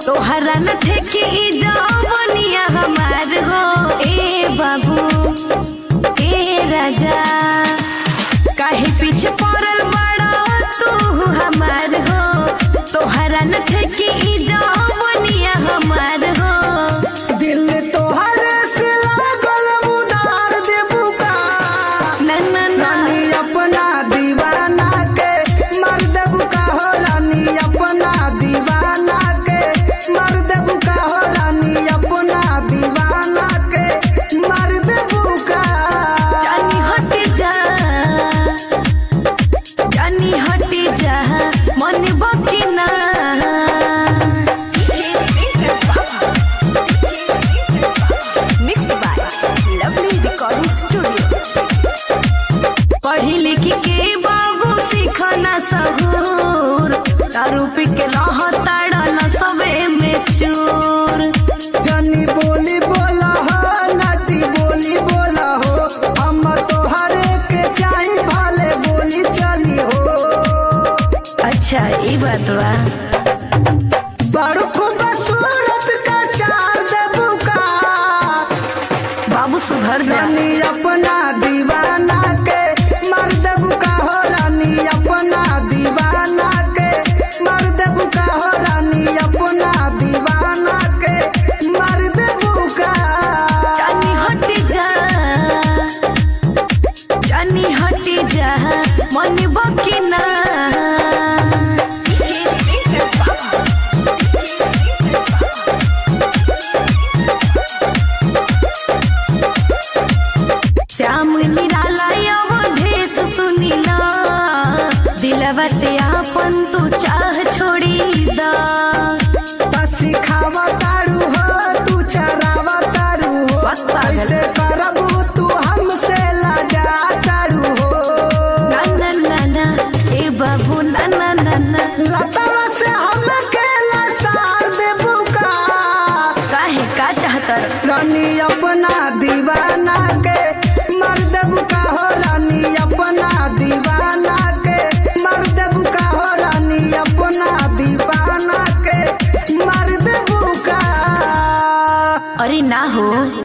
तोहरा न ठेकी जवनिया हमार हो ए बाबू ए राजा काहे पीछे पड़ल बड़ा तू हमार हो तोहरा न ठेकी जवनिया हमार हो दिल तोहरे से लागल उधार देबू का ना ना ना रानी अपना दीवाना के मर देबू का हो रानी अपना दीवाना के मर देबू का हो रानी अपना दीवाना के मर देबू का जानी हट जा जानी हट जा मन बकी ना mix by lovely recording studio पढ़ी लिखी के बाबू सीखना सहूर दारू पी के रहता न सबे में चूर जनी बोली बोला हो नटी बोली बोला हो हम तोहरे के चाही भाले बोली चली हो अच्छा ई बात बा बड़ खूबसूरत का चार देबू का बाबू सुधर जा रानी अपना दीवाना के मर देबू का हो रानी अपना दीवाना के मर देबू का हो रानी अपना दीवाना के मर देबू का जानी हट जा जानी हट जा मन बकी ना श्याम निराला अवधेश सुनीला दिलवा से आपन तू चाह छोड़ी दा पसी खावा तारू हो तू चरावा तारू हो बस पागल। ऐसे करबू तू हमसे लजा तारू हो ना ना ना ना ए बाबू ना ना ना ना लतावा से हम के लसार देबू का काहे का चाहतर रानी अपना दीवाना के